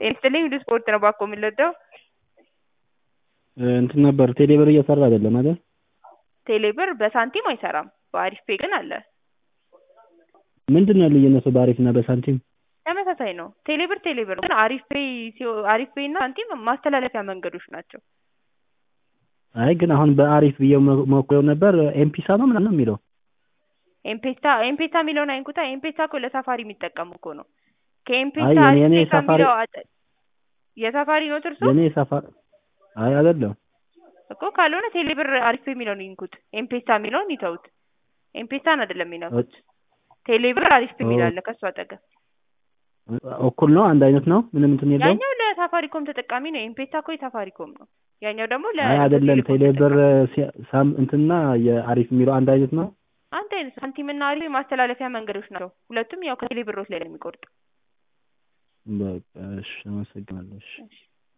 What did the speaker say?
ጤና ይስጥልኝ ሁሉ ስፖርት ነው ባኮ የምንወደው እንትን ነበር ቴሌብር እየሰራ አይደለም አይደል? ቴሌብር በሳንቲም አይሰራም በአሪፍ ፔ ግን አለ ምንድን ነው ልዩነቱ በአሪፍ እና በሳንቲም? ተመሳሳይ ነው ቴሌብር ቴሌብር ነው ግን አሪፍ ፔ አሪፍ ፔ እና ሳንቲም ማስተላለፊያ መንገዶች ናቸው አይ ግን አሁን በአሪፍ ብዬ ሞክሬው ነበር ኤምፒሳ ነው ምናምን ነው የሚለው ኤምፔሳ ኤምፔሳ የሚለውን አይንኩታ ኤምፔሳ እኮ ለሳፋሪ የሚጠቀሙ እኮ ነው አይ ከኤምፔሳ የኔ- አሪፍ የኔ ፔ ሳፋሪ- ከሚለው አጠ- የሳፋሪ ነው ትርሱ የኔ ሰፋ አይ አይደለም እኮ ካልሆነ ቴሌብር አሪፍ ፔ የሚለውን ይንኩት ኤምፔሳ የሚለውን ይተውት ኤምፔሳን አይደለም የሚነኩት ቴሌብር አሪፍ ፔ የሚል አለ ከሱ አጠገብ እኩል ነው አንድ አይነት ነው ምንም እንትን የለውም ያኛው ለሳፋሪኮም ተጠቃሚ ነው ኤምፔሳ እኮ የሳፋሪኮም ነው ያኛው ደግሞ ለ አይ አይደለም ለቴሌኮም ቴሌብር ተጠቃሚ። ሲ- ሳም እንትና የአሪፍ የሚለው አንድ አይነት ነው አንድ አይነት ሳንቲም እና አሪፍ የማስተላለፊያ መንገዶች ናቸው ሁለቱም ያው ከቴሌብሮች ላይ ነው የሚቆርጥ በቃ እሺ አመሰግናለሁ እሺ እሺ